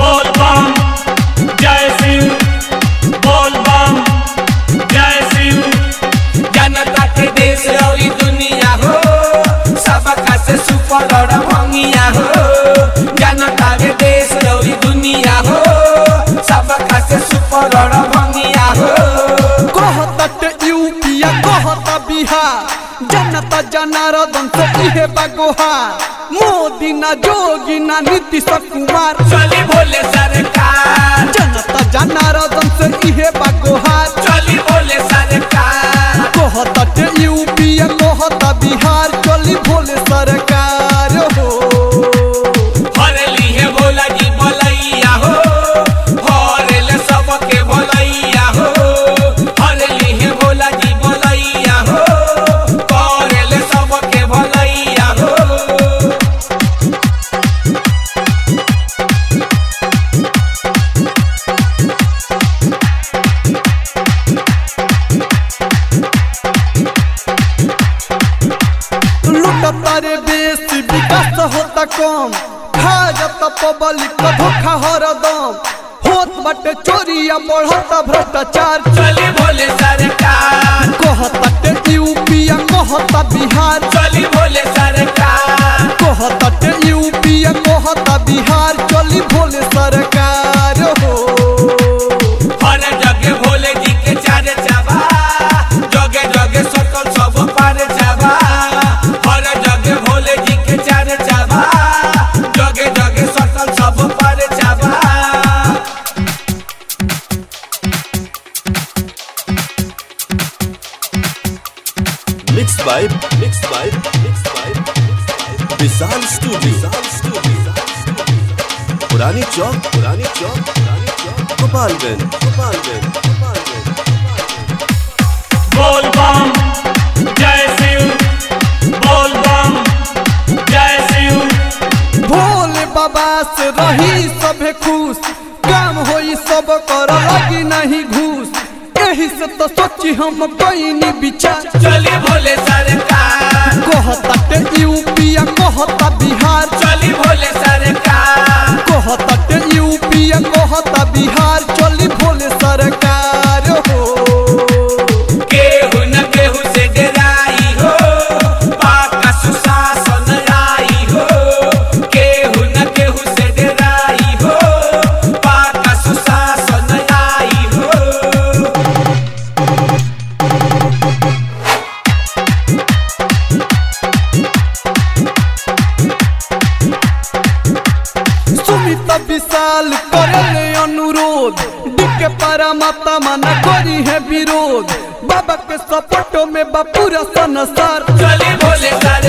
बोल बम जय शिव बोल बम जय शिव जनता के देश और ई दुनिया हो सबका से सुपर और भंगिया हो जनता के देश और ई दुनिया हो सबका से सुपर और भंगिया हो कहत यूपिया कहत बिहार जनता जनार्दन से इहे बगोहार मोदी ना जोगी ना नीतीश कुमार चली भोले सरकार जनता जनार्दन से इहे बगोहार चली भोले सरकार कहत यूपिया कहत बिहार चली भोले सरकार हो हरली है भोला जी भलैया हो हरल सबके भलैया हो हरली है भोला जी भलैया हो करल सबके भलैया हो लुटता रे बेसी विकास होता कम भाजत पब्लिक धोखा हरदम होत बाटे चोरिया बढ़ता भ्रष्टाचार चली भोले सरकार कहत यूपिया कहत बिहार चली भोले सरकार कहत यूपिया कहत बिहार चली भोले सरकार हो हर जगह भोले जी के चार चाबा जगे जगे सकल सब पार चाबा हर जगह भोले जी के चार चाबा जगे जगे सकल सब पार चाबा Mixed by Mixed by Mixed by Vishal studio Vishal studio पुरानी चौक पुरानी चौक पुरानी चौक गोपालगंज गोपालगंज गोपालगंज बोल बम जय शिव बोल बम जय शिव भोले बाबा से रही सभे खुश काम होई सब कर लगी नहीं घूस यही से तो सोची हम कोई नहीं विचार चली भोले सरकार कहत यूपिया कहत बिहार चली भोले सरकार कहत यूपिया कहत बिहार चली भोले सरकार हो केहू न केहू से डराई हो पाका सुशासन आई हो केहू न केहू से डराई हो पाका सुशासन आई हो सुमित विशाल करले अनुरोध डिके पारा माता मना करी है विरोध बाबा के सपोर्टो में बा पूरा संसार चली भोले सरकार